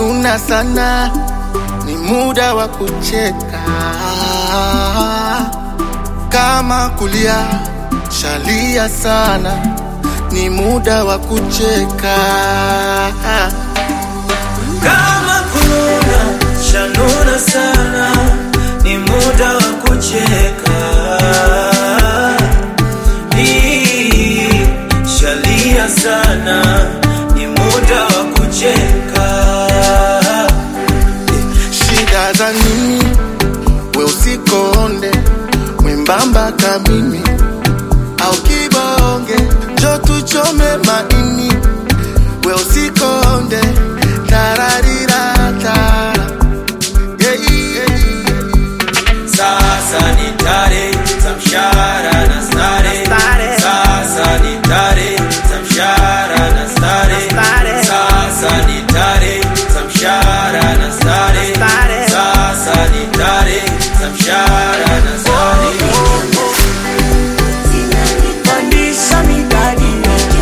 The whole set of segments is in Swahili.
Shanuna sana, ni muda wa kucheka. Kama kulia, shalia sana, ni muda wa kucheka. Kama kununa, shanuna sana, ni muda wa kucheka. Hii, Shalia sana, ni muda wa kucheka. Shida za nini? We usikonde, mwembamba kamimi au kibonge, jo tuchome maini. We usikonde, tararirata yeah, yeah. Sasa ni tare za mshahara na stare. Sasa ni tare za mshahara na stare. Sasa ni tare za mshahara na stare. Sasa ni tare za mshahara na stare. Pandisha midadi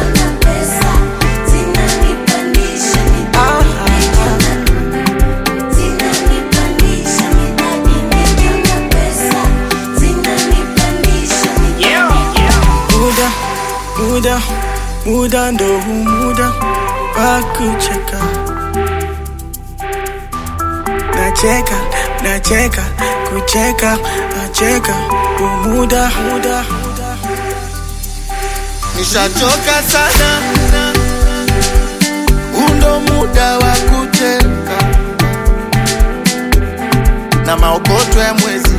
muda muda muda ndo huu muda wa kucheka nacheka nacheka kucheka nacheka huu muda muda Nishachoka sana, undo muda wa kucheka na maokoto ya mwezi